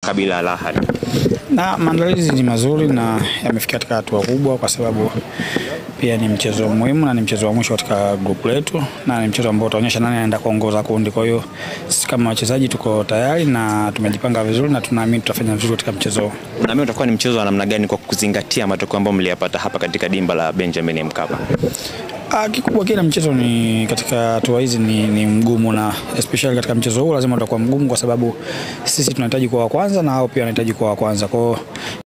Kabila Al Ahly? Na maandalizi ni mazuri na yamefikia katika hatua kubwa, kwa sababu pia ni mchezo muhimu na ni mchezo wa mwisho katika grupu letu, na ni mchezo ambao utaonyesha nani anaenda kuongoza kundi. Kwa hiyo sisi kama wachezaji tuko tayari na tumejipanga vizuri na tunaamini tutafanya vizuri katika mchezo huu. Unaamini utakuwa ni mchezo wa namna gani kwa kuzingatia matokeo ambayo mliyapata hapa katika dimba la Benjamin Mkapa? Ah, kikubwa kila mchezo ni katika hatua hizi ni, ni mgumu na especially katika mchezo huu lazima utakuwa mgumu kwa sababu sisi tunahitaji kuwa wa kwanza na hao pia wanahitaji kuwa wa kwanza. Kwa hiyo